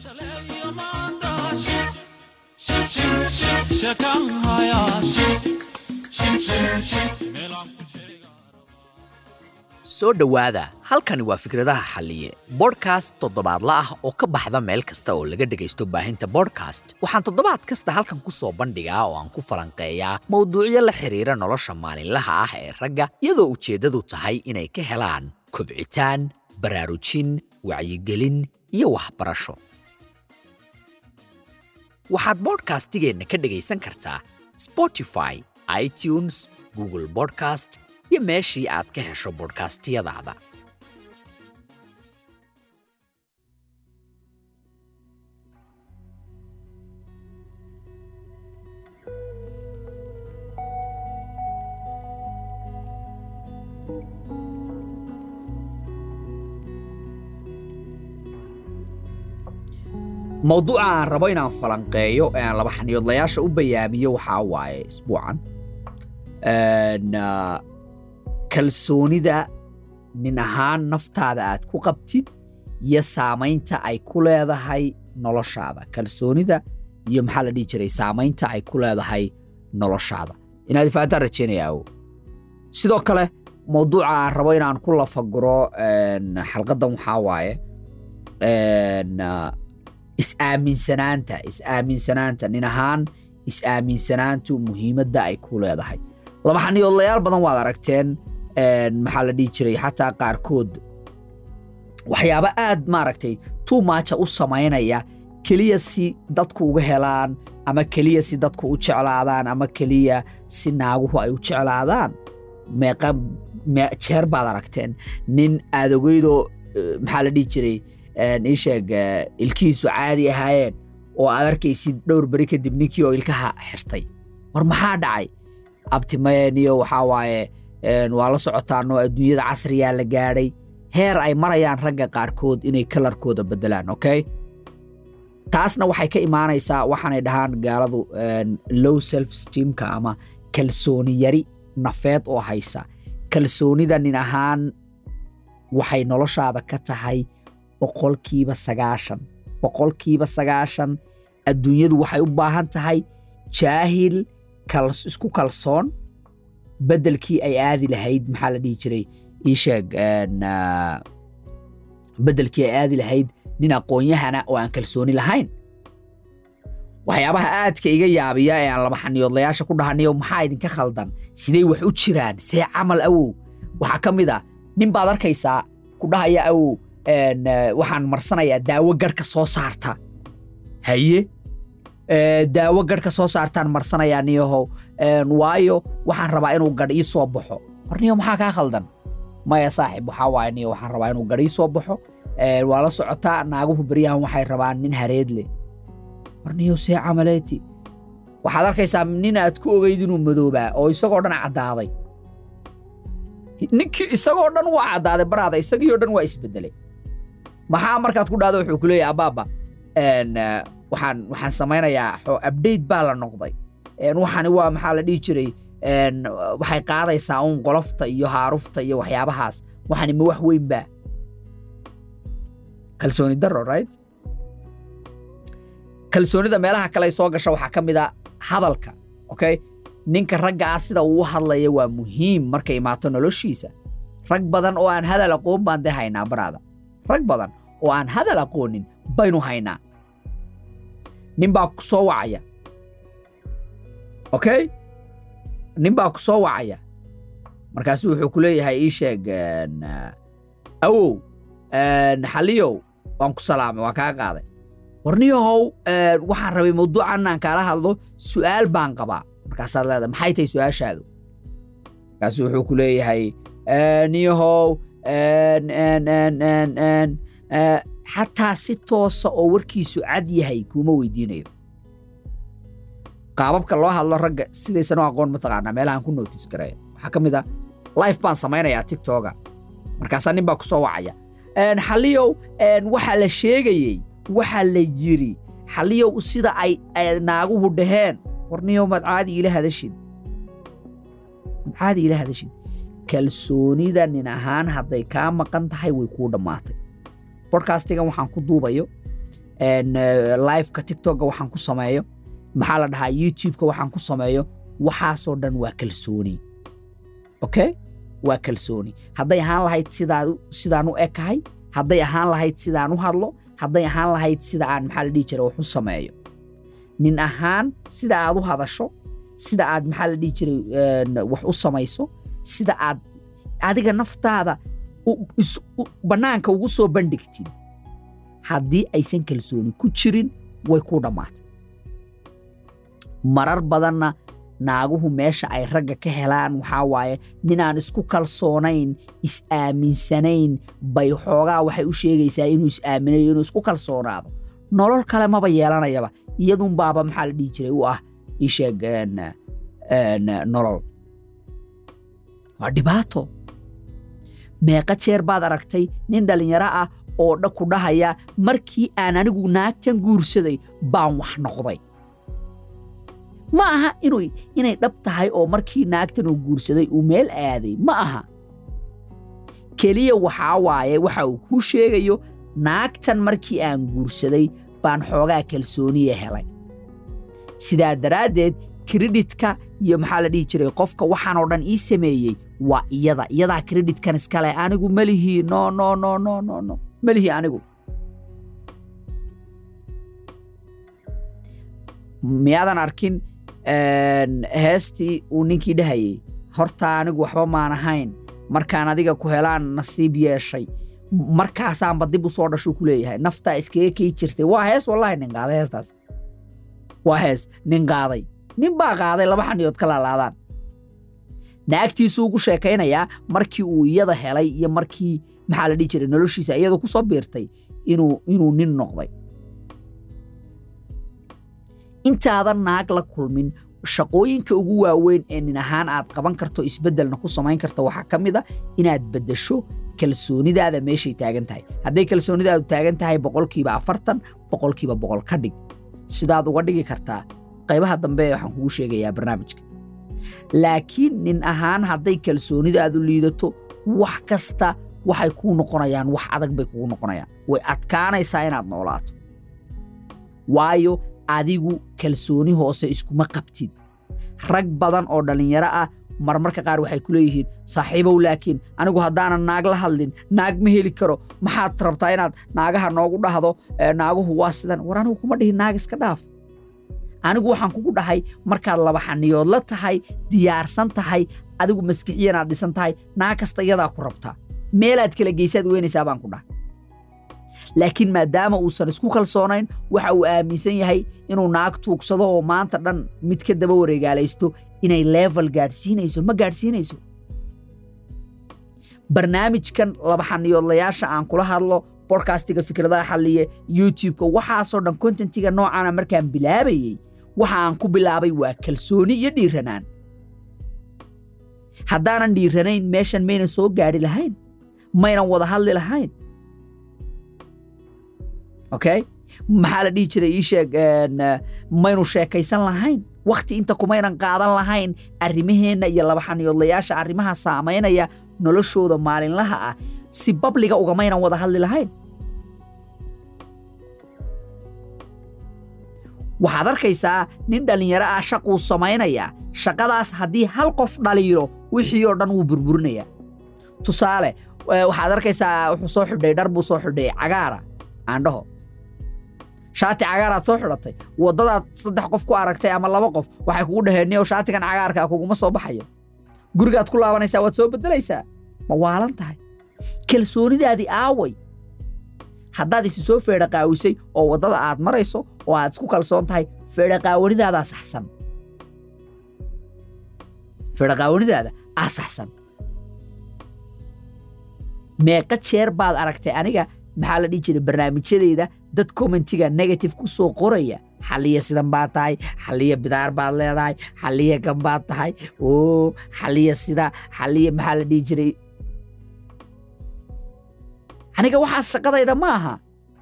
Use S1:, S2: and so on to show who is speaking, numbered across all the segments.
S1: soo dhowaada halkani waa fikradaha xalliye bodhkast toddobaadla ah oo ka baxda meel kasta oo laga dhegaysto baahinta bodhkast waxaan toddobaad kasta halkan ku soo bandhigaa oo aan ku falanqeeyaa mowduucyo la xidhiira nolosha maalinlaha ah ee ragga iyadoo ujeeddadu tahay inay ka helaan kobcitaan baraarujin wacyigelin iyo waxbarasho waxaad bodhkastigeenna ka dhegaysan kartaa spotify itunes google bodcast iyo meeshii aad ka hesho bodhkastiyadaada mowduuca aan rabo inaan falanqeeyo ee aan laba xaniyoodlayaasha u bayaamiyo waxaa waaye isbuucan kalsoonida nin ahaan naftaada aad ku qabtid iyo saamaynta ay ku leedahay noloshaada kalsoonida iyo maxaa la dhihi jiray saamaynta ay ku leedahay noloshaada inaad ifaataan rajeynaya awo sidoo kale mowduuca aan rabo inaan ku lafaguro xalqaddan waxaa waaye is-aaminsanaanta is-aaminsanaanta nin ahaan is-aaminsanaantu muhiimadda ay ku leedahay laba xaniyoodlayaal badan waad aragteen maxaa la dhihi jiray xataa qaarkood waxyaabo aad maaragtay tuumaaja u samaynaya keliya si dadku uga helaan ama keliya si dadku u jeclaadaan ama keliya si naaguhu ay u jeclaadaan meeqa jeer baad aragteen nin aad ogeydoo maxaa la dhihi jiray ii sheeg ilkihiisu caadi ahaayeen oo aad arkaysid dhowr beri kadib ninkii oo ilkaha xirtay war maxaa dhacay abtimeeniyo waxaa waaye waa la socotaanoo adduunyada casriyaa la gaadhay heer ay marayaan ragga qaarkood inay kalarkooda beddelaan okay taasna waxay ka imaanaysaa waxaanay dhahaan gaaladu low self steamka ama kalsooni yari nafeed oo haysa kalsoonida nin ahaan waxay noloshaada ka tahay boqolkiiba sagaashan boqolkiiba sagaashan adduunyadu waxay u baahan tahay jaahil isku kalsoon beddelkii ay aadi lahayd maxaa la dhihi jiray ii sheeg beddelkii ay aadi lahayd nin aqoon-yahana oo aan kalsooni lahayn waxyaabaha aadka iga yaabiya ee aan laba xaniyoodlayaasha ku dhahanayo maxaa idinka khaldan siday wax u jiraan see camal awow waxaa ka mid a nin baad arkaysaa ku dhahaya awow waxaan marsanayaa daawo garhka soo saarta haye daawo garhka soo saartaan marsanayaa niyahow waayo waxaan rabaa inuu gadh ii soo baxo war niyo maxaa kaa khaldan maya saaxib waxaa waaya niyo waxaan rabaa inuu gadh ii soo baxo waa la socotaa naaguhu beryahan waxay rabaan nin hareed leh war niyo see camaleeti waxaad arkaysaa nin aad ku ogeyd inuu madoobaa oo isagoo dhan caddaaday ninkii isagoo dhan waa caddaaday baraada isagii oo dhan waa isbeddelay maxaa markaad ku dhahdo wuxuu ku leeyahay abaaba waxaan waxaan samaynayaa update baa la noqday waxani waa maxaa la dhihi jiray waxay qaadaysaa uun qolofta iyo haarufta iyo waxyaabahaas waxani ma wax weyn baa kalsooni daro right kalsoonida meelaha kale soo gasha waxaa ka mid a hadalka okay ninka ragga ah sida uu hadlaya waa muhiim markay imaato noloshiisa rag badan oo aan hadal aqoon baan dee haynaa baraada rag badan oo aan hadal aqoonin baynu haynaa nin baa ku soo wacaya okay nin baa ku soo wacaya markaasu wuxuu ku leeyahay ii sheeg awow xaliyow waan ku salaamay waan kaa qaaday warniyahow waxaan rabay mawduucan aan kaala hadlo su'aal baan qabaa markaasaad leedahay maxay tahay su'aashaadu markaasu wuxuu ku leeyahay niyahow xataa si toosa oo warkiisu cad yahay kuuma weydiinayo qaababka loo hadlo ragga sidaysan u aqoon mataqaanaa meelahaan ku nootis gareeya waxaa ka mid a life baan samaynayaa tiktoga markaasaa nin baa ku soo wacaya xaliyow waxaa la sheegayey waxaa la yiri xaliyow sida ay naaguhu dhaheen warniyow maad caadi ila hadashid maad caadi ila hadashid kalsoonida nin ahaan hadday kaa maqan tahay way kuu dhammaatay bodkastigan waxaan ku duubayo liveka tiktoka waxaan ku sameeyo maxaa la dhahaa youtubeka waxaan ku sameeyo waxaasoo dhan waa kalsooni okay waa kalsooni hadday ahaan lahayd sidaa sidaan u ekahay hadday ahaan lahayd sidaan u hadlo hadday ahaan lahayd sida aan maxaa la dhihi jiray wax u sameeyo nin ahaan sida aad u hadasho sida aad maxaa la dhihi jiray wax u samayso sida aad adiga naftaada bannaanka ugu soo bandhigtid haddii aysan kalsooni ku jirin way ku dhammaatay marar badanna naaguhu meesha ay ragga ka helaan waxaa waaye ninaan isku kalsoonayn is-aaminsanayn bay xoogaa waxay u sheegaysaa inuu is-aaminayo inuu isku kalsoonaado nolol kale maba yeelanayaba iyadunbaaba maxaa la dhihi jiray u ah isheeg nolol waa dhibaato meeqa jeer baad aragtay nin dhallinyaro ah oo dha ku dhahaya markii aan anigu naagtan guursaday baan wax noqday ma aha inu inay dhab tahay oo markii naagtan uu guursaday uu meel aaday ma aha keliya waxaa waaye waxa uu kuu sheegayo naagtan markii aan guursaday baan xoogaa kalsooniya helay sidaa daraaddeed kredhitka iyo maxaa la dhihi jiray qofka waxaanoo dhan ii sameeyey waa iyada iyadaa kredhitkan iskale anigu melihii no no no no no no melihii anigu miyaadan arkin heestii uu ninkii dhahayey horta anigu waxba maan ahayn markaan adiga ku helaan nasiib yeeshay markaasaanba dib u soo dhashuu ku leeyahay naftaa iskaga kii jirtay waa hees wallahi nin qaaday heestaas waa hees nin qaaday nin baa qaaday laba xaniyood ka laalaadaan naagtiisuu ugu sheekaynayaa markii uu iyada helay iyo markii maxaa la dhihi jiray noloshiisa iyada ku soo biirtay inuu inuu nin noqday intaadan naag la kulmin shaqooyinka ugu waaweyn ee nin ahaan aad qaban karto isbeddelna ku samayn karto waxaa ka mid a inaad beddesho kalsoonidaada meeshay taagan tahay hadday kalsoonidaadu taagan tahay boqolkiiba afartan boqolkiiba boqol ka dhig sidaad uga dhigi kartaa qaybaha dambe waxaan kugu sheegayaa barnaamijka laakiin nin ahaan hadday kalsoonidaadu liidato wax kasta waxay kuu noqonayaan wax adag bay kugu noqonayaan way adkaanaysaa inaad noolaato waayo adigu kalsooni hoose iskuma qabtid rag badan oo dhallinyaro ah marmarka qaar waxay ku leeyihiin saaxiibow laakiin anigu haddaanan naag la hadlin naag ma heli karo maxaad rabtaa inaad naagaha noogu dhahdo naaguhu waa sidan war anigu kuma dhihin naag iska dhaaf anigu waxaan kugu dhahay markaad laba xaniyood la tahay diyaarsan tahay adigu maskixiyanaad dhisan tahay naag kasta iyadaa ku rabtaa meelaad kala geysaad weynaysaa baan ku dhahay laakiin maadaama uusan isku kalsoonayn waxa uu aaminsan yahay inuu naag tuugsado oo maanta dhan mid ka daba wareegaalaysto inay level gaadhsiinayso ma gaadhsiinayso barnaamijkan laba xaniyoodlayaasha aan kula hadlo bodkastiga fikradaha xalliye youtubeka waxaasoo dhan kontentiga noocaana markaan bilaabayey waxa aan ku bilaabay waa kalsooni iyo dhiiranaan haddaanan dhiiranayn meeshan maynan soo gaadhi lahayn maynan wada hadli lahayn okay maxaa la dhihi jiray ii sheeg maynu sheekaysan lahayn wakhti inta kumaynan qaadan lahayn arrimaheenna iyo laba xaniyoodlayaasha arrimaha saamaynaya noloshooda maalinlaha ah si babliga ugamaynan wada hadli lahayn waxaad arkaysaa nin dhallinyaro ah shaquu samaynaya shaqadaas haddii hal qof dhaliilo wixii oo dhan wuu burburinayaa tusaale waxaad arkaysaa wuxuu soo xidhay dhar buu soo xidhay cagaara aandhaho shaati cagaaraad soo xidhatay waddadaad saddex qof ku aragtay ama laba qof waxay kugu dhaheen niyow shaatigan cagaarkaa kuguma soo baxayo gurigaad ku laabanaysaa waad soo beddelaysaa ma waalan tahay kalsoonidaadii aaway haddaad isi soo feedhaqaawisay oo waddada aad marayso oo aad isku kalsoon tahay feedhaqaawanidaada saxsan feedhaqaawanidaada aa saxsan meeqa jeer baad aragtay aniga maxaa la dhihi jiray barnaamijyadeyda dad commentiga negative ku soo qoraya xalliya sidan baad tahay xalliya bidaar baad leedahay xalliya gan baad tahay oo xalliya sida xalliya maxaa la dhihi jiray aniga waxaas shaqadayda ma aha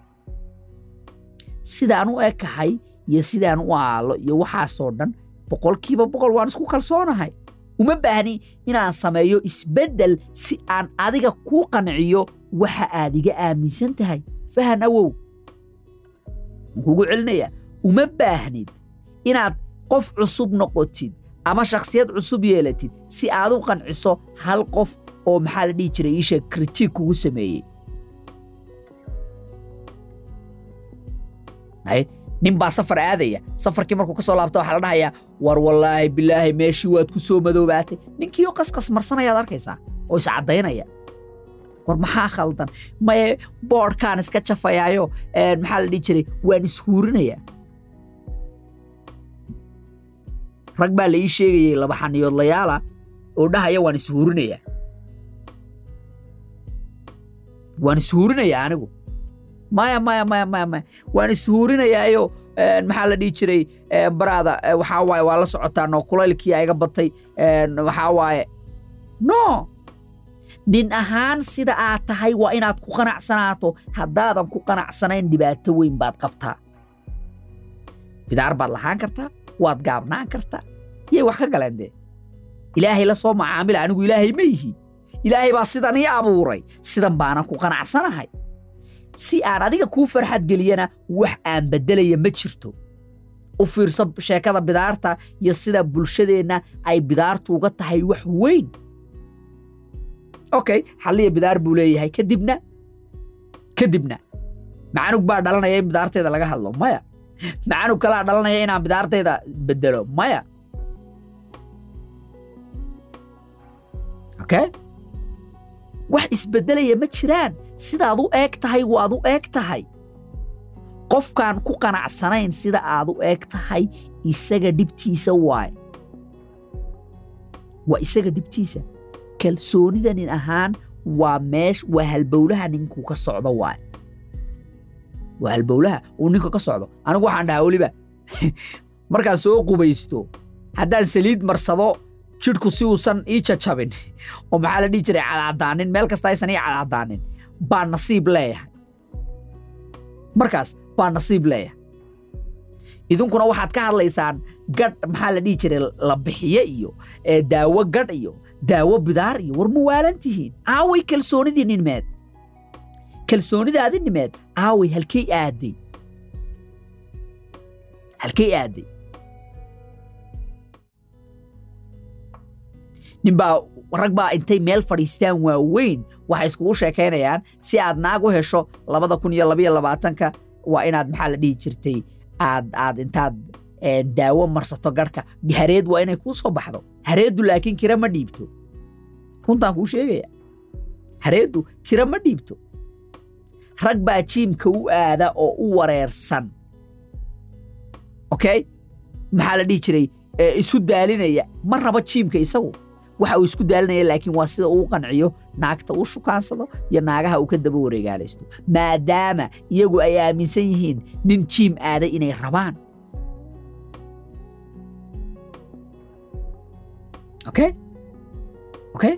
S1: sidaan u ekahay iyo sidaan u aalo iyo waxaasoo dhan boqolkiiba boqol waan isku kalsoonahay uma baahni inaan sameeyo isbeddel si aan adiga kuu qanciyo waxa aad iga aaminsan tahay fahan awow kugu celinaya uma baahnid inaad qof cusub noqotid ama shakhsiyad cusub yeelatid si aad u qanciso hal qof oo maxaa la dhihi jiray iisha kritik kugu sameeyey hay nin baa safar aadaya safarkii markuu ka soo laabta waxaa la dhahayaa war wallaahi bilaahi meeshii waad ku soo madoobaatay ninkii oo qasqas marsanayaad arkaysaa oo iscaddaynaya war maxaa khaldan maye boodhkaan iska jafayaayo maxaa la dhihi jiray waan ishuurinayaa rag baa la ii sheegayey laba xaniyoodlayaala oo dhahaya waan ishuurinayaa waan ishuurinayaa anigu maya maya maya maya maya waan ishuurinayaayo maxaa la dhihi jiray baraada waxaa waaye waa la socotaa noo kulaylkii iga batay waxaa waaye no nin ahaan sida aad tahay waa inaad ku qanacsanaato haddaadan ku qanacsanayn dhibaato weyn baad qabtaa bidaar baad lahaan kartaa waad gaabnaan kartaa yay wax ka galeen dee ilaahay la soo macaamila anigu ilaahay ma yihi ilaahay baa sidan ii abuuray sidan baanan ku qanacsanahay si aan adiga kuu farxad geliyana wax aan beddelaya ma jirto u fiirso sheekada bidaarta iyo sida bulshadeenna ay bidaartu uga tahay wax weyn okay xalliya bidaar buu leeyahay kadibna kadibna macanug baa dhalanaya in bidaarteeda laga hadlo maya macanug kalaa dhalanaya inaan bidaartayda beddelo maya okay wax isbeddelaya ma jiraan sidaad u eeg tahay waad u eeg tahay qofkaan ku qanacsanayn sida aad u eeg tahay isaga dhibtiisa waaye waa isaga dhibtiisa kalsoonida nin ahaan waa meesh waa halbowlaha ninkuu ka socdo waaye waa halbowlaha uu ninka ka socdo anigu waxaan dhahaa weliba markaan soo qubaysto haddaan saliid marsado jidhku si uusan ii jajabin oo maxaa la dhihi jiray cadcadaanin meel kasta aysan ii cadcadaanin baa nasiib leeyahay markaas baa nasiib leeyahay idinkuna waxaad ka hadlaysaan gadh maxaa la dhihi jiray la bixiye iyo daawo gadh iyo daawo bidaar iyo war ma waalan tihiin aaway kalsoonidii ninmeed kalsoonidaadi nimeed aaway halkay aaday halkay aaday ninbaa rag baa intay meel fadhiistaan waaweyn waxay iskugu sheekaynayaan si aad naag u hesho labada kun iyo labaiyo labaatanka waa inaad maxaa la dhihi jirtay aad aad intaad daawo marsato garhka hareed waa inay kuu soo baxdo hareeddu laakiin kira ma dhiibto runtaan kuu sheegaya hareeddu kira ma dhiibto rag baa jiimka u aada oo u wareersan okay maxaa la dhihi jiray isu daalinaya ma rabo jiimka isagu waxa uu isku daalinaya laakiin waa sida uu qanciyo naagta uu shukaansado iyo naagaha uu ka daba wareegaalaysto maadaama iyagu ay aaminsan yihiin nin jiim aaday inay rabaan okay okay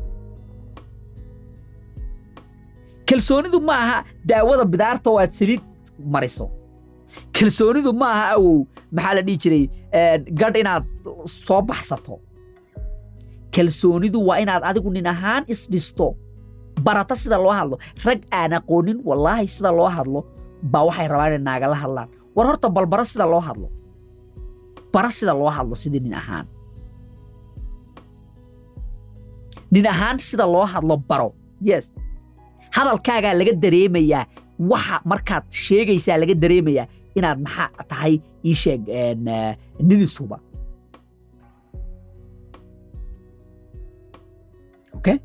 S1: kalsoonidu ma aha daawada bidaarta oo aad saliid mariso kalsoonidu ma aha awow maxaa la dhihi jiray gadh inaad soo baxsato kalsoonidu waa inaad adigu nin ahaan isdhisto barata sida loo hadlo rag aan aqoonin wallaahi sida loo hadlo baa waxay rabaan inay naagala hadlaan war horta balbara sida loo hadlo bara sida loo hadlo sidii nin ahaan nin ahaan sida loo hadlo baro yes hadalkaagaa laga dareemayaa waxa markaad sheegaysaa laga dareemayaa inaad maxaa tahay ii sheeg nin isuba okay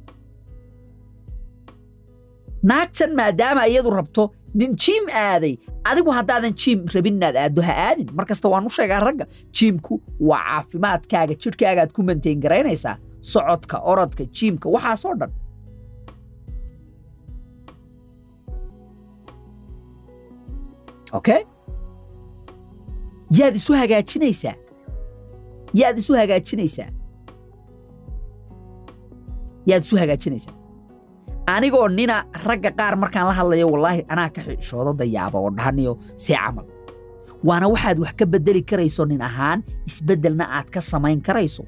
S1: naagtan maadaama iyadu rabto nin jiim aaday adigu haddaadan jiim rabin inaad aaddo ha aadin mar kasta waan u sheegaa ragga jiimku waa caafimaadkaaga jidhkaagaad ku mantayn garaynaysaa socodka orodka jiimka waxaasoo dhan okay yaad isu hagaajinaysaa yaad isu hagaajinaysaa yaad isu hagaajinaysaa anigoo nina ragga qaar markaan la hadlayo wallaahi anaa ka xishoodo dayaaba oo dhahaniyo see camal waana waxaad wax ka beddeli karayso nin ahaan isbeddelna aad ka samayn karayso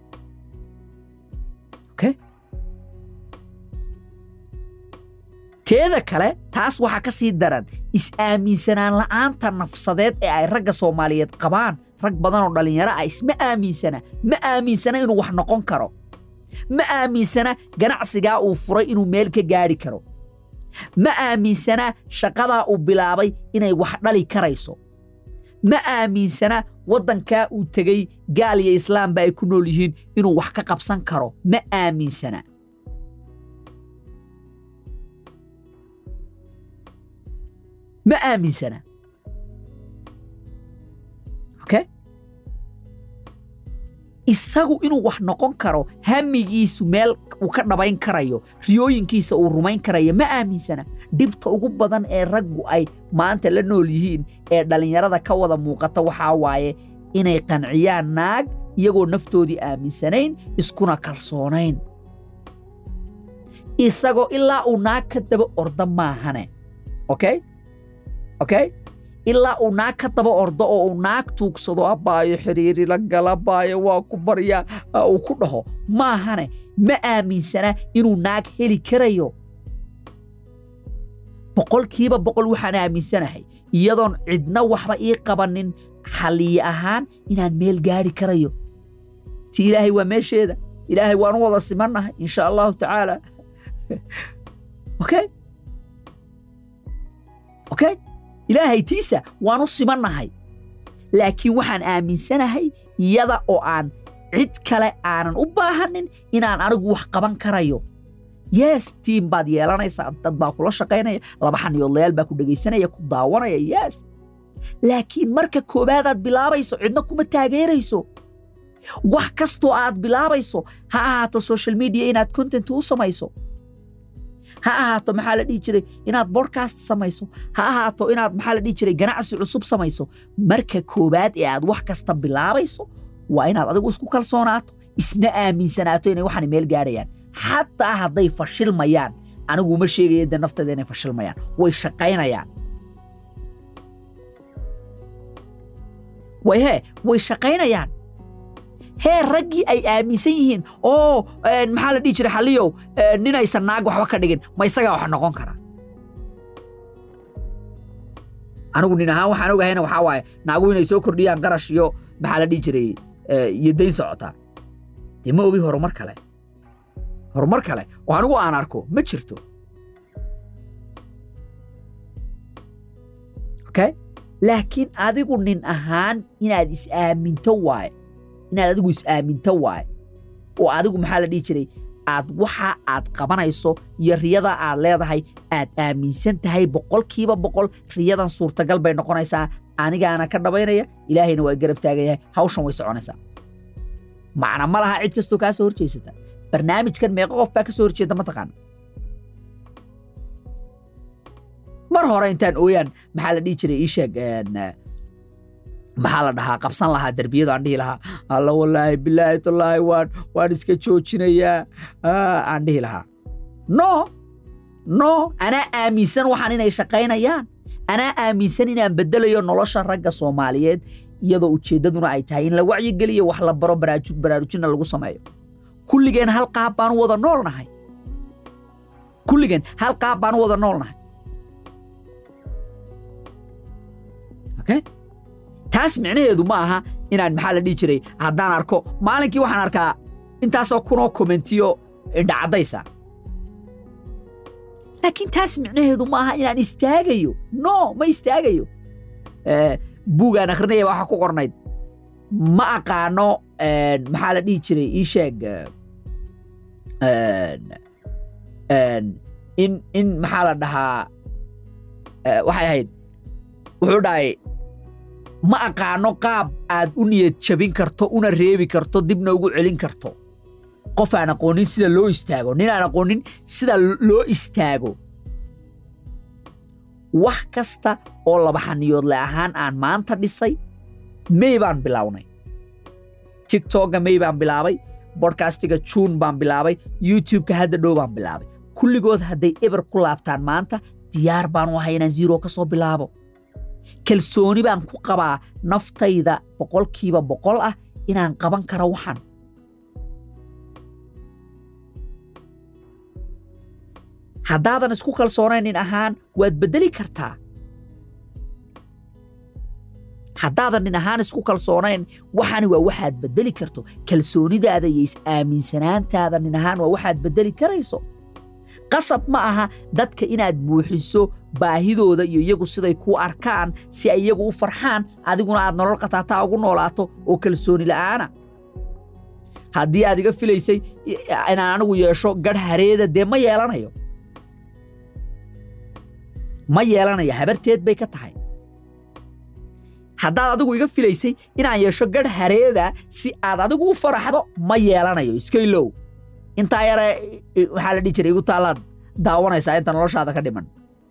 S1: okay teeda kale taas waxaa ka sii daran is-aaminsanaan la'aanta nafsadeed ee ay ragga soomaaliyeed qabaan rag badan oo dhallinyaro ah isma aaminsana ma aaminsana inuu wax noqon karo ma aaminsana ganacsigaa uu furay inuu meel ka gaadhi karo ma aaminsana shaqadaa uu bilaabay inay wax dhali karayso ma aaminsana waddankaa uu tegey gaal iyo islaamba ay ku nool yihiin inuu wax ka qabsan karo ma aaminsana ma aaminsana okay isagu inuu wax noqon karo hamigiisu meel uu ka dhabayn karayo riyooyinkiisa uu rumayn karayo ma aaminsana dhibta ugu badan ee raggu ay maanta la nool yihiin ee dhallinyarada ka wada muuqata waxaa waaye inay qanciyaan naag iyagoo naftoodii aaminsanayn iskuna kalsoonayn isagoo ilaa uu naag ka daba orda maahane okay okay ilaa uu naag ka daba ordo oo uu naag tuugsado abbaayo xiriiri la gala abbaayo waa ku baryaa uu ku dhaho maahane ma aaminsana inuu naag heli karayo boqolkiiba boqol waxaan aaminsanahay iyadoon cidna waxba ii qabanin xalliye ahaan inaan meel gaadhi karayo ti ilaahay waa meesheeda ilaahay waanu wada simannahay insha allahu tacaala okay okay ilaahay tiisa waanu simannahay laakiin waxaan aaminsanahay iyada oo aan cid kale aanan u baahanin inaan anigu wax qaban karayo yes tiim baad yeelanaysaa dad baa kula shaqaynaya laba xaniyoodlayaal baa ku dhegaysanaya ku daawanaya yes laakiin marka koowaadaad bilaabayso cidna kuma taageerayso wax kastoo aad bilaabayso ha ahaato social media inaad content u samayso ha ahaato maxaa la dhihi jiray inaad bodcast samayso ha ahaato inaad maxaa la dhihi jiray ganacsi cusub samayso marka koowaad ee aad wax kasta bilaabayso waa inaad adigu isku kalsoonaato isna aaminsanaato inay waxaan meel gaadhayaan xataa hadday fashilmayaan anigu ma sheegaya dee nafteeda inay fashilmayaan way shaqaynayaan way hee way shaqaynayaan hee raggii ay aaminsan yihiin oo maxaa la dhihi jiray xalliyow ninaysan naag waxba ka dhigin ma isagaa wax noqon karaa anigu nin ahaan waxaan ogahayna waxaa waaye naagu inay soo kordhiyaan qarash iyo maxaa la dhihi jiray iyo dayn socotaa dee ma ogi horumar kale horumar kale oo anigu aan arko ma jirto okay laakiin adigu nin ahaan inaad is-aaminto waaye inaad adigu is-aaminto waaye oo adigu maxaa la dhihi jiray aad waxa aad qabanayso iyo riyada aad leedahay aad aaminsan tahay boqolkiiba boqol riyadan suurtagal bay noqonaysaa anigaana ka dhabaynaya ilaahayna waa garab taagayahay hawshan way soconaysaa macna ma laha cid kastoo kaa soo horjeysata barnaamijkan meeqo qof baa ka soo horjeeda mataqaana mar hore intaan ooyaan maxaa la dhihi jiray ii sheeg maxaa la dhahaa qabsan lahaa derbiyada aan dhihi lahaa alla wallaahi bilaahi tallaahi waan waan iska joojinayaa aan dhihi lahaa no no anaa aaminsan waxaan inay shaqaynayaan anaa aaminsan inaan beddelayo nolosha ragga soomaaliyeed iyadoo ujeeddaduna ay tahay in la wacyigeliyo wax la baro baraarujinna lagu sameeyo kulligeen hal qaab baanu wada noolnahay kulligeen hal qaab baanu wada noolnahay okay taas micnaheedu ma aha inaan maxaa la dhihi jiray haddaan arko maalinkii waxaan arkaa intaasoo kunoo komentiyo indhacaddaysa laakiin taas micnaheedu ma aha inaan istaagayo no ma istaagayo buugaan akhrinaya waxa ku qornayd ma aqaano maxaa la dhihi jiray ii sheeg in in maxaa la dhahaa waxay ahayd wuxuu dhahay ma aqaano qaab aad u niyad jabin karto una reebi karto dibna ugu celin karto qof aan aqoonin sida loo istaago nin aan aqoonin sida loo istaago wax kasta oo laba xaniyoodle ahaan aan maanta dhisay mey baan bilownay tiktokga mey baan bilaabay bodkastiga juun baan bilaabay youtubeka hadda dhow baan bilaabay kulligood hadday eber ku laabtaan maanta diyaar baanu ahay inaan ziro ka soo bilaabo kalsooni baan ku qabaa naftayda boqolkiiba boqol ah inaan qaban karo waxan haddaadan isku kalsoonayn nin ahaan waad beddeli kartaa haddaadan nin ahaan isku kalsoonayn waxani waa waxaad beddeli karto kalsoonidaada iyo is-aaminsanaantaada nin ahaan waa waxaad beddeli karayso qasab ma aha dadka inaad buuxiso baahidooda iyo iyagu siday kuu arkaan si ay iyagu u farxaan adiguna aad nolol qataataa ugu noolaato oo kalsooni la'aana haddii aad iga filaysay inaan anigu yeesho gadh hareeda dee ma yeelanayo ma yeelanayo habarteed bay ka tahay haddaad adigu iga filaysay inaan yeesho gadh hareeda si aad adigu u faraxdo ma yeelanayo iskaylow intaa yare maxaa la dhihi jiray igu taallaad daawanaysaa inta noloshaada ka dhiman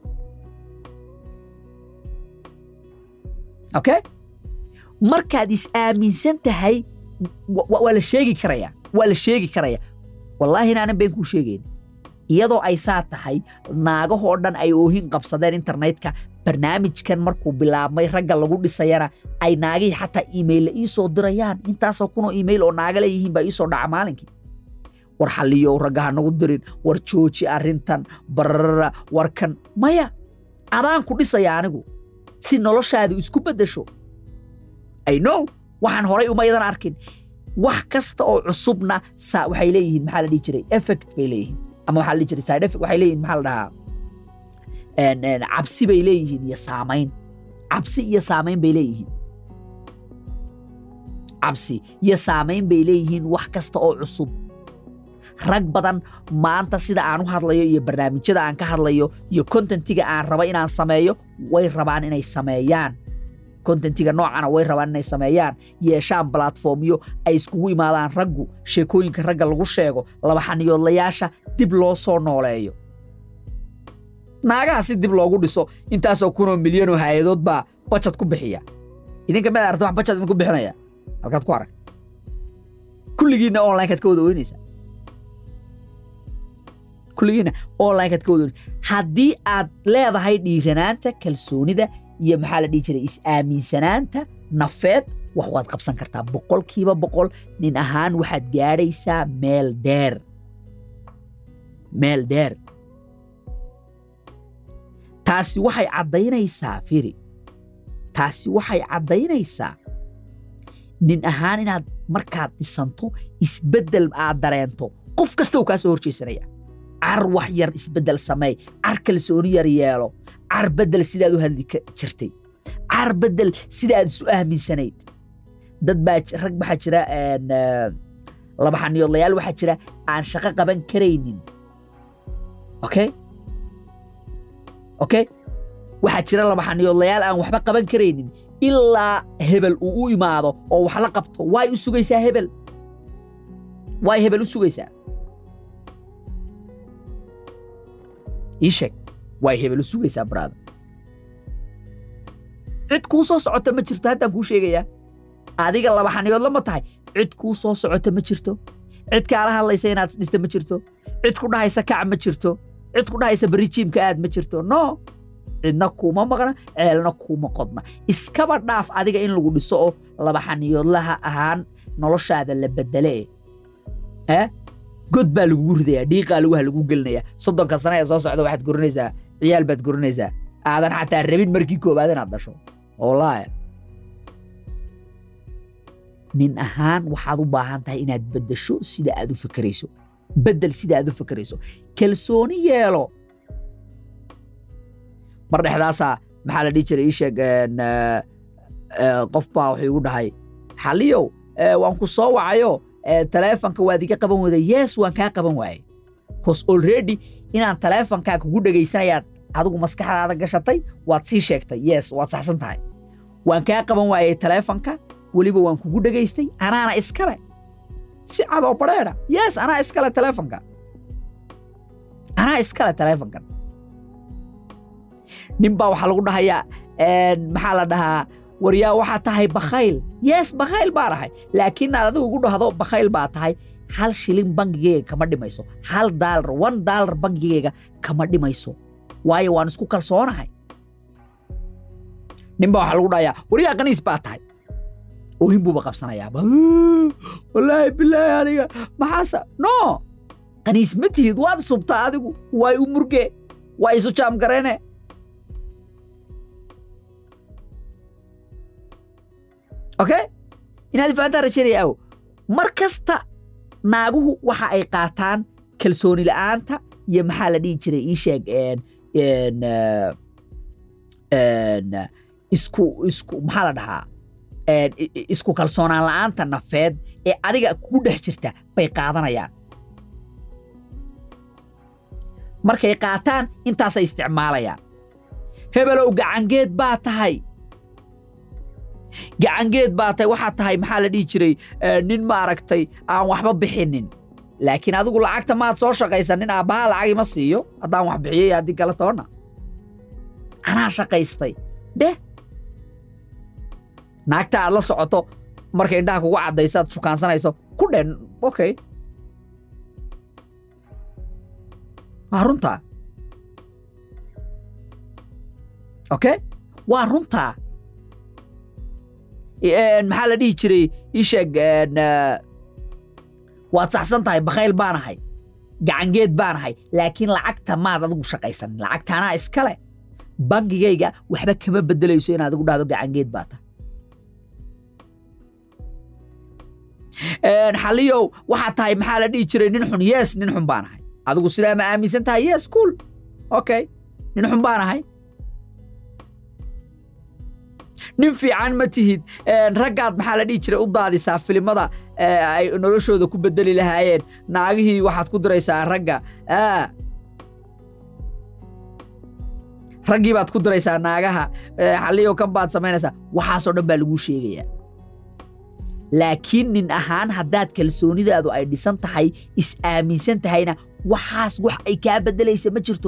S1: okay markaad is-aaminsan tahay waa la sheegi karaya waa la sheegi karaya wallaahi inaanan been kuu sheegayn iyadoo ay saa tahay naagahoo dhan ay oohin qabsadeen internetka barnaamijkan markuu bilaabmay ragga lagu dhisayana ay naagihii xataa iimaylla ii soo dirayaan intaasoo kunoo iimayl oo naaga leeyihiin baa ii soo dhaca maalinkii war xalliyow ragga ha nagu dirin war jooji arrintan bararara warkan maya adaan ku dhisaya anigu si noloshaadu isku beddesho i know waxaan horay umaydan arkin wax kasta oo cusubna sa waxay leeyihiin maxaa la dhihi jiray effect bay leeyihiin ama waxaa la dhihi jiray side effect waxay leeyihiin maxaa la dhahaa cabsi bay leeyihiin iyo saamayn cabsi iyo saamayn bay leeyihiin cabsi iyo saamayn bay leeyihiin wax kasta oo cusub rag badan maanta sida aan u hadlayo iyo barnaamijyada aan ka hadlayo iyo kontentiga aan raba inaan sameeyo way rabaan inay sameeyaan kontentiga noocana way rabaan inay sameeyaan yeeshaan balatformyo ay iskugu imaadaan raggu sheekooyinka ragga lagu sheego laba xaniyoodlayaasha dib loo soo nooleeyo naagaha si dib loogu dhiso intaasoo kunoo milyanoo hay-adood baa bajad ku bixiya idinka mid aragta wax bajad idinku bixinaya halkaad ku aragta kulligiinna onlinekaad ka wada oynaysaa kulligiinna onlinekaad ka wada oynaysa haddii aad leedahay dhiiranaanta kalsoonida iyo maxaa la dhihi jiray is-aaminsanaanta nafeed wax waad qabsan kartaa boqolkiiba boqol nin ahaan waxaad gaadhaysaa meel dheer meel dheer taasi waxay caddaynaysaa firi taasi waxay caddaynaysaa nin ahaan inaad markaad dhisanto isbeddel aad dareento qof kasta uu kaa soo horjeesanaya car wax yar isbeddel sameey car kalsooni yar yeelo car beddel sidaad u hadli jirtay car beddel sidaad isu aaminsanayd dad baa rag waxaa jira laba xaniyoodlayaal waxaa jira aan shaqo qaban karaynin okay okay waxaa jira laba xaniyoodlayaal aan waxba qaban karaynin ilaa hebel uu u imaado oo wax la qabto waay u sugaysaa hebel waay hebel u sugaysaa ii sheeg waay hebel u sugaysaa baraada cid kuu soo socota ma jirto haddaan kuu sheegayaa adiga laba xaniyoodla ma tahay cid kuu soo socota ma jirto cid kaala hadlaysa inaad isdhista ma jirto cid ku dhahaysa kac ma jirto cid ku dhahaysa beri jiimka aad ma jirto no cidna kuuma maqna ceelna kuuma qodna iskaba dhaaf adiga in lagu dhiso oo laba xaniyoodlaha ahaan noloshaada la bedele eh god baa lagugu ridayaa dhiiqaa lugaha lagu gelinayaa soddonka sana ee soo socda waxaad gorinaysaa ciyaal baad gorinaysaa aadan xataa rabin markii koowaad inaad dhasho wallaahi nin ahaan waxaad u baahan tahay inaad beddesho sida aad u fakerayso beddel sida aad u fakerayso kalsooni yeelo mar dhexdaasaa maxaa la dhihi jiray ii sheeg qof baa wuxuu igu dhahay xaliyow waan ku soo wacayo taleefonka waad iga qaban wada yes waan kaa qaban waayey bcause already inaan taleefonkaa kugu dhegaysanayaad adigu maskaxdaada gashatay waad sii sheegtay yes waad saxsan tahay waan kaa qaban waayey taleefonka weliba waan kugu dhegaystay anaana iskale si cadoo badheedha yes anaa iskale taleefonka anaa iskale taleefonkan nin baa waxaa lagu dhahayaa maxaa la dhahaa waryaa waxaa tahay bakhayl yes bakhayl baa dhahay laakiin aad adigu ugu dhahdo bakhayl baa tahay hal shilin bangigeyga kama dhimayso hal daalar one daalar bangigeyga kama dhimayso waayo waan isku kalsoonahay nin baa waxaa lagu dhahayaa waryaa kaniis baa tahay oohin buuba qabsanayaa wallaahi bilaahi aniga maxaasa no qaniis ma tihid waad subtaa adigu waay u murge waa isu jaam gareene okay inaad ifahantaan rajaynaya aw mar kasta naaguhu waxa ay qaataan kalsooni la'aanta iyo maxaa la dhihi jiray ii sheeg een, een, eh, een, isku isku maxaa la dhahaa een, i- i- isku kalsoonaan la'aanta nafeed ee adiga kugu dhex jirta bay qaadanayaan markay qaataan intaasay isticmaalayaan hebelow gacangeed baa tahay gacangeed baa tahay waxaa tahay maxaa la dhihi jiray eh, nin maaragtay aan waxba bixinin laakiin adigu lacagta maad soo shaqaysan nin aabbaha lacag ima siiyo haddaan wax bixiyey haddii kale toonna anaa shaqaystay dheh naagta aad la socoto markay indhaha kugu caddayso aad shukaansanayso ku dhen okay waa runtaa okay waa runtaa Een, maxaa la dhihi jiray ii sheeg een, eh, waad saxsan tahay bakayl baanahay gacangeed baanahay laakiin lacagta maad adigu shaqaysanin lacagtaanaa iskale bangigayga waxba kama bedelayso inaad adigu dhahdo gacangeed baa tahay Een, xaliyow waxaa tahay maxaa la dhihi jiray nin xun yes nin xun baanahay adigu sidaa ma aaminsan tahay yes cool okay nin xun baanahay nin fiican ma tihid Een, raggaad maxaa la dhihi jiray u daadisaa filimada ee, ay noloshooda ku bedeli lahaayeen naagihii waxaad ku diraysaa ragga Aa. raggii baad ku diraysaa naagaha ee, xaliyow kan baad samaynaysaa waxaasoo dhan baa laguu sheegayaa laakiin nin ahaan haddaad kalsoonidaadu ay dhisan tahay is aaminsan tahayna waxaas wax ay kaa beddelaysa ma jirto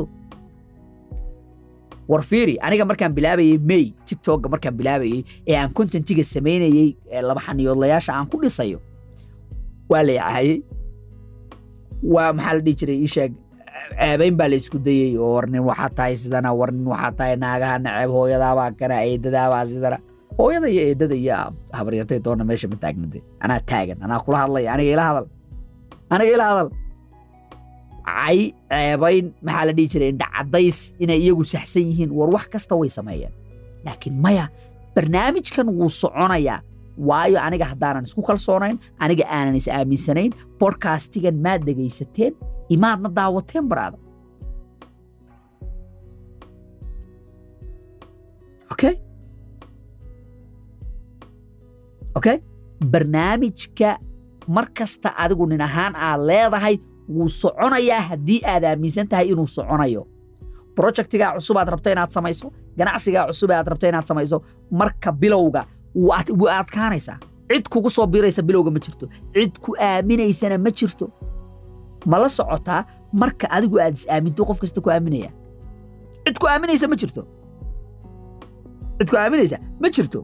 S1: war fiiri aniga markaan bilaabayey may tiktokga markaan bilaabayey ee aan contentiga samaynayey ee laba xaniyoodlayaasha aan ku dhisayo waa la yacaayey waa maxaa la dhihi jiray ii sheeg ceebayn baa la isku dayey oo war nin waxaa tahay sidana war nin waxaa tahay naagaha naceeb hooyadaabaa kana eedadaabaa sidana hooyada iyo eedada iyo habaryartay doona meesha ma taagnade anaa taagan anaa kula hadlaya aniga ila hadal aniga ila hadal cay ceebayn maxaa la dhihi jiray indha caddays inay iyagu saxsan yihiin war wax kasta way sameeyeen laakiin maya barnaamijkan wuu soconayaa waayo aniga haddaanan isku kalsoonayn aniga aanan is aaminsanayn bodcastigan maad dhegaysateen imaadna daawateen baraada okay okay barnaamijka mar kasta adigu nin ahaan aad leedahay wuu soconayaa haddii aad aaminsan tahay inuu soconayo projectigaa cusub aad rabto inaad samayso ganacsigaa cusub aad rabto inaad samayso marka bilowga wuu ad- wuu adkaanaysaa cid kugu soo biraysa bilowga ma jirto cid ku aaminaysana ma jirto ma la socotaa marka adigu aad is aaminto qof kasta ku aaminaya cid ku aaminaysa ma jirto cid ku aaminaysa ma jirto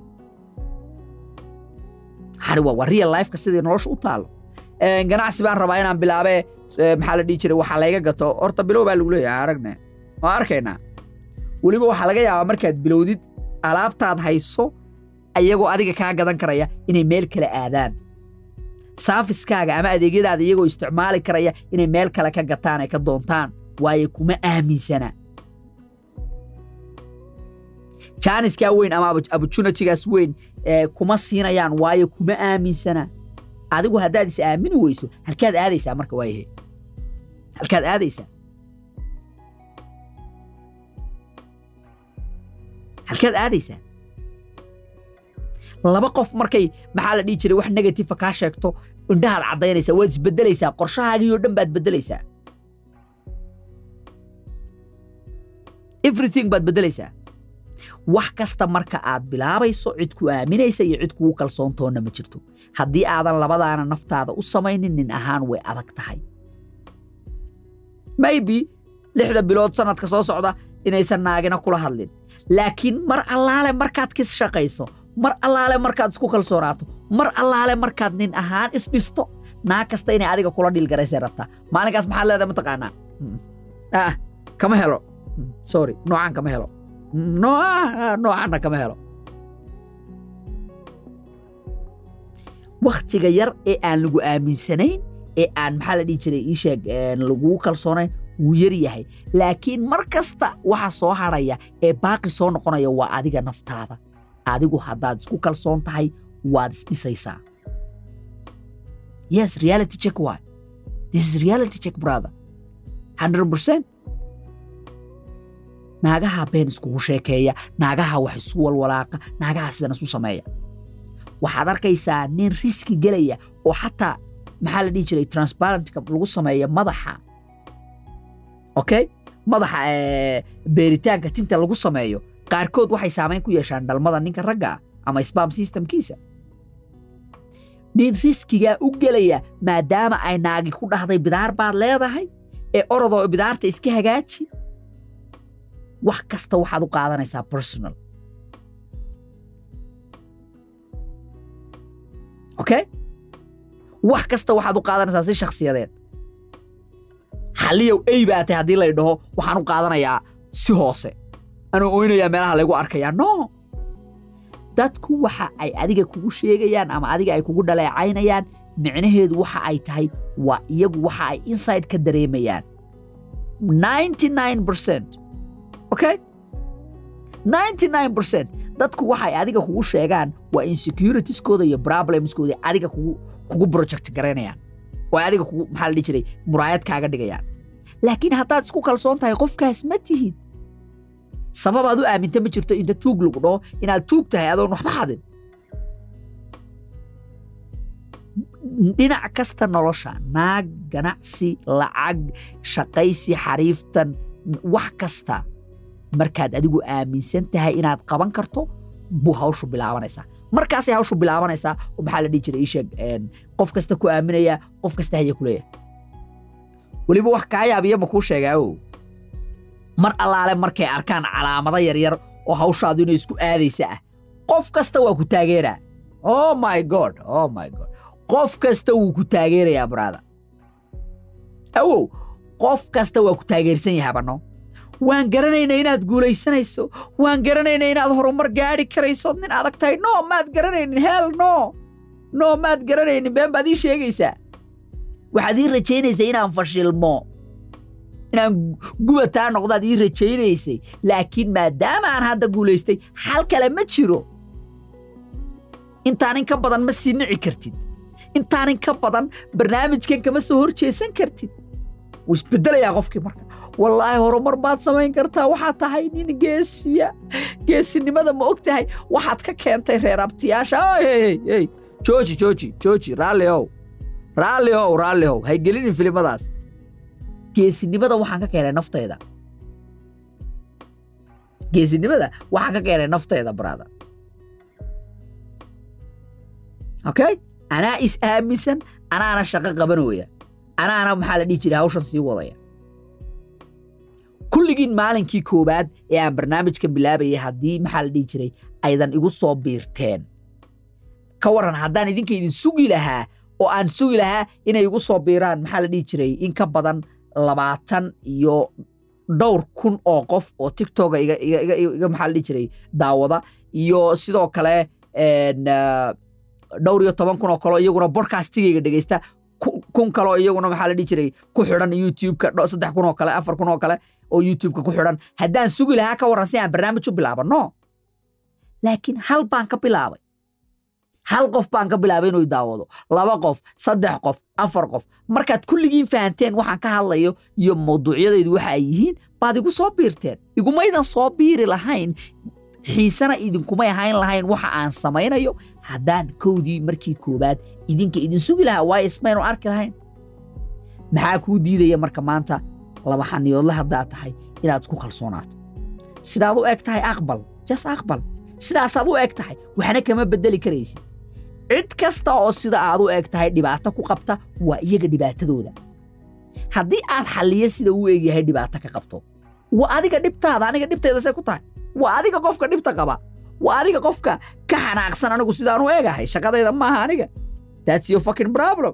S1: hari waa waa real lifeka sidii nolosha u taalo Een, ganacsi baan rabaa inaan bilaabe eh, maxaa la dhihi jiray waxaa layga gato horta bilow baa lagu leeyahay aragne waa arkaynaa weliba waxaa laga yaabaa markaad bilowdid alaabtaad hayso ayagoo adiga kaa gadan karaya inay meel kale aadaan saafiskaaga ama adeegyadaada iyagoo isticmaali karaya inay meel kale ka gataan ay ka doontaan waayo kuma aaminsana jaaniskaa weyn ama opportunitygaas weyn ee kuma siinayaan waayo kuma aaminsana adigu haddaad is aamini weyso halkaad aadaysaa marka waayahe halkaad aadaysaa halkaad aadaysaa laba qof markay maxaa la dhihi jiray wax negatifa kaa sheegto indhahaad caddaynaysaa waad isbedelaysaa qorshahaagii oo dhan baad bedelaysaa everything baad bedelaysaa wax kasta marka aad bilaabayso cid ku aaminaysa iyo cid kugu kalsoontoonna ma jirto haddii aadan labadaana naftaada u samaynin nin ahaan way adag tahay maybe lixda bilood sanadka soo socda inaysan naagina kula hadlin laakiin mar allaale markaad kis shaqayso mar allaale markaad isku kalsoonaato mar allaale markaad nin ahaan isdhisto naag kasta inay adiga kula dhiilgaraysay rabtaa maalinkaas maxaad leedahay mataqaanaa Hmm. ah kama helo Hmm, sorry noocaan kama helo no ah, noocaanna kama helo wakhtiga yar ee aan lagu aaminsanayn ee aan maxaa la dhihi jiray ii sheeg lagugu kalsoonayn wuu yar yahay laakiin mar kasta waxa soo hadhaya ee baaqi soo noqonaya waa adiga naftaada adigu haddaad isku kalsoon tahay waad isdhisaysaa yes reality check why this is reality check brother 100% naagaha been iskugu sheekeeya naagaha wax isu walwalaaqa naagaha sidan isu sameeya waxaad arkaysaa nin riski gelaya oo xataa maxaa la dhihi jiray transparentka lagu sameeya madaxa okay madaxa beeritaanka tinta lagu sameeyo qaarkood waxay saamayn ku yeeshaan dhalmada ninka ragga ah ama spam systemkiisa nin riskigaa u gelaya maadaama ay naagi ku dhahday bidaar baad leedahay ee orodoo bidaarta iska hagaaji wax kasta waxaad u qaadanaysaa personal okay wax kasta waxaad u qaadanaysaa si shakhsiyadeed xalliyow ey baa tahay haddii lay dhaho waxaan u qaadanayaa si hoose anuu oynayaa meelaha laygu arkayaa no dadku waxa ay adiga kugu sheegayaan ama adiga ay kugu dhaleecaynayaan micnaheedu waxa ay tahay waa iyagu waxa ay inside ka dareemayaan okay dadku waxay adiga kugu sheegaan waa insecuritieskooda iyo problemskooda adiga kugu kugu project garaynayaan oo adiga kugu maxaa la dhihi jiray muraayad kaaga dhigayaan laakiin haddaad isku kalsoon tahay qofkaas ma tihid sababaad u aaminta ma jirto inta tuug lagu dhaho inaad tuug tahay adoon waxba xadin dhinac kasta nolosha naag ganacsi lacag shaqaysi xariiftan wax kasta markaad adigu aaminsan tahay inaad qaban karto buu hawshu bilaabanaysaa markaasay hawshu bilaabanaysaa oo maxaa la dhihi jiray iisheeg qof kasta ku aaminaya qof kasta haya ku leeyahay weliba wax kaa yaabiya ma kuu sheegaa o mar allaale markay arkaan calaamado yaryar oo hawshaadu inay isku aadaysa ah qof kasta waa ku taageeraa oh my god oh my god qof kasta wuu ku taageerayaa brada awow qof kasta waa ku taageersan yahay banno waan garanaynaa inaad guulaysanayso waan garanaynaa inaad horumar gaadhi karayso nin adag tahay no maad garanaynin heel no no maad garanaynin been baad ii sheegaysaa waxaad ii rajaynaysaa inaan fashilmo inaan gubataa noqdaad ii rajaynaysay laakiin maadaama aan hadda guulaystay xal kale ma jiro intaanin ka badan ma sii nici kartid intaanin ka badan barnaamijkan kama soo hor jeesan kartid wuu isbeddelayaa qofkii marka wallaahi horumar baad samayn kartaa waxaad tahay nin geesiya geesinimada ma og tahay waxaad ka keentay reer abtiyaasha hey jooji jooji jooji raalli ow raalli ow raalli ow hay gelinin filimadaas geesinimada waxaan ka keenay naftayda geesinimada waxaan ka keenay naftayda brada okay anaa is aaminsan anaana shaqo qabanooya anaana maxaa la dhihi jiray hawshan sii wadaya kulligiin maalinkii koowaad ee aan barnaamijka bilaabayay haddii maxaa la dhihi jiray aydan igu soo biirteen ka waran haddaan idinka idin sugi lahaa oo aan sugi lahaa inay igu soo biiraan maxaa la dhihi jiray in ka badan labaatan iyo dhowr kun oo qof oo tiktoka iga maxaa la dhihi jiray daawada iyo sidoo kale dhowr iyo toban kun oo kaleo iyaguna bodcastigayga dhegeysta kun kaleo iyaguna maxaa la dhihi jiray ku xidhan youtubeka saddex kun oo kale afar kun oo kale oo youtubeka ku xidhan haddaan sugi lahaa ka warran si aan barnaamij u bilaabo no laakiin hal baan ka bilaabay hal qof baan ka bilaabay inuu daawado laba qof saddex qof afar qof markaad kulligiin fahanteen waxaan ka hadlayo iyo mawduucyadaydu waxa ay yihiin baad igu soo biirteen igumaydan soo biiri lahayn xiisena idinkumay ahayn lahayn waxa aan samaynayo haddaan kowdii markii koowaad idinka idin sugi lahaa waayo ismaynu arki lahayn maxaa kuu diidaya marka maanta laba xaniyoodle haddaad tahay inaad isku kalsoonaato sidaad u eg tahay aqbal jas aqbal sidaasaad u eg tahay waxna kama beddeli karaysid cid kasta oo sida aad u eg tahay dhibaato ku qabta waa iyaga dhibaatadooda haddii aad xalliyo sida uu egyahay dhibaato ka qabto waa adiga dhibtaada aniga dhibtayda see ku tahay waa adiga qofka dhibta qaba waa adiga qofka ka xanaaqsan anigu sidaan u eegahay shaqadayda maaha aniga that's your fucking problem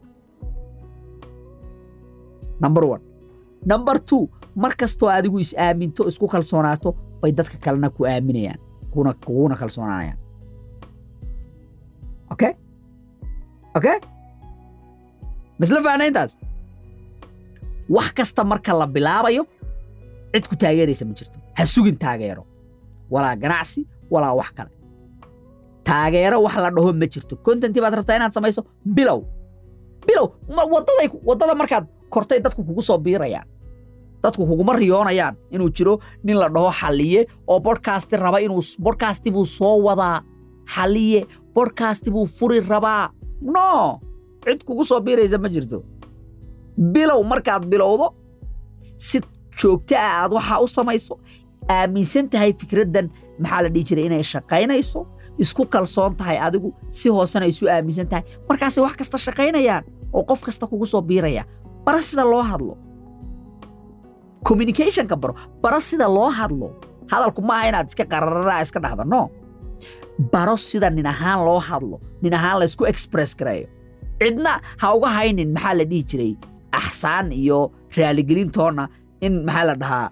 S1: number one number two mar kastoo adigu is aaminto isku kalsoonaato bay dadka kalena ku aaminayaan kuna kuguna kalsoonaanayaan okay okay masla faanayntaas wax kasta marka la bilaabayo cid ku taageeraysa ma jirto ha sugin taageero walaa ganacsi walaa wax kale taageero wax la dhaho ma jirto contentii baad rabtaa inaad samayso bilow bilow wadaday waddada markaad kortay dadku kugu soo biirayaan dadku kuguma riyoonayaan inuu jiro nin la dhaho xalliye oo bodkasti raba inuu bodkasti buu soo wadaa xalliye bodkasti buu furi rabaa no cid kugu soo biiraysa ma jirto bilow markaad bilowdo si joogto ah aad waxaa u samayso aaminsan tahay fikraddan maxaa la dhihi jiray inay shaqaynayso isku kalsoon tahay adigu si hoosena isu aaminsan tahay markaasay wax kasta shaqaynayaan oo qof kasta kugu soo biiraya bara sida loo hadlo communicationka baro baro sida loo hadlo hadalku maaha inaad iska qarararaa iska dhahda no baro sida nin ahaan loo hadlo nin ahaan laysku express gareeyo cidna ha uga haynin maxaa la dhihi jiray axsaan iyo raaligelintoonna in maxaa la dhahaa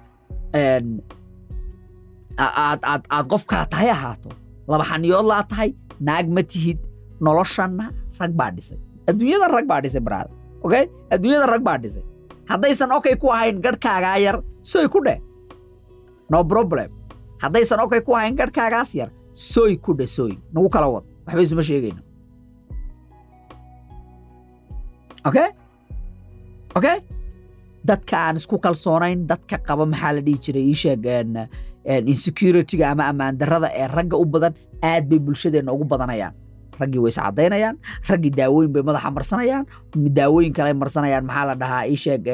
S1: aad aad aad qofkaa tahay ahaato laba xaniyood laa tahay naag ma tihid noloshanna rag baa dhisay adduunyada rag baa dhisay baraada okay adduunyada rag baa dhisay haddaysan okay ku ahayn garhkaagaa yar soy ku dheh no problem haddaysan okay ku ahayn garhkaagaas yar soy ku dheh soy nagu kala wad waxba isuma sheegayno okay okay dadka aan isku kalsoonayn dadka qaba maxaa la dhihi jiray ii sheeg insecurityga ama ammaan darrada ee ragga u badan aad bay bulshadeenna ugu badanayaan raggii way iscadaynayaan raggii daawooyin bay madaxa marsanayaan daawooyin kale marsanayaan maxaa la dhahaa ii sheeg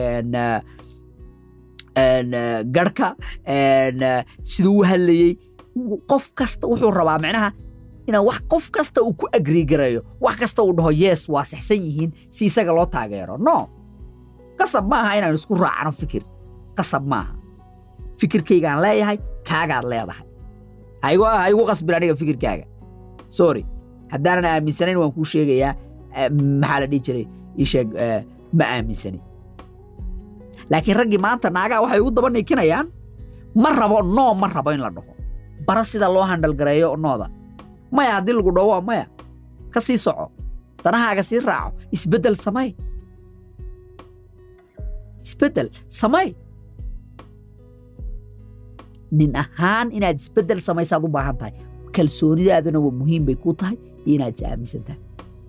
S1: garhka siduu u hadlayey qof kasta wuxuu rabaa micnaha inaan wax qof kasta uu ku agrii gareeyo wax kasta uu dhaho yes waa saxsan yihiin si isaga loo taageero no qasab maaha inaan isku raacno fikir qasab maaha fikirkaygaan leeyahay kaagaad leedahay ha igu qasbin aniga fikirkaaga sorry haddaanan aaminsanayn waan kuu sheegayaa maxaa la dhihi jiray ii sheeg ma aaminsanin laakiin raggii maanta naagaa waxay ugu daba niikinayaan ma rabo noo ma rabo in la dhaho baro sida loo handhalgareeyo nooda maya haddii lagu dhaho waa maya ka sii soco danahaaga sii raaco isbeddel samay isbeddel samay nin ahaan inaad isbeddel samaysaad u baahan tahay kalsoonidaaduna waa muhiim bay kuu tahay iyo inaad is aaminsan tahay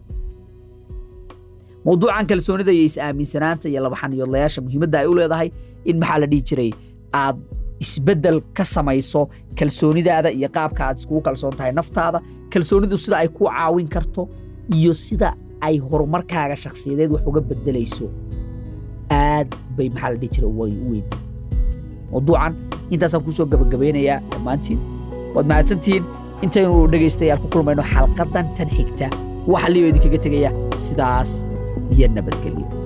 S1: mawduucan kalsoonida iyo is-aaminsanaanta iyo labaxaniyoodlayaasha muhiimadda ay u leedahay in maxaa la dhihi jiray aad isbeddel ka samayso kalsoonidaada iyo qaabka aad iskugu kalsoon tahay naftaada kalsoonidu sida ay kuu caawin karto iyo sida ay horumarkaaga shakhsiyadeed wax uga beddelayso aad bay maxaa la dhihi jiray u weyn mawduucan intaasaan kusoo gabagabaynayaa dhammaantiin waad mahadsantihiin intaynu dhegaystayaal ku kulmayno xalqadan tan xigta waxa liyo idinkaga tegaya sidaas iyo nabadgelyo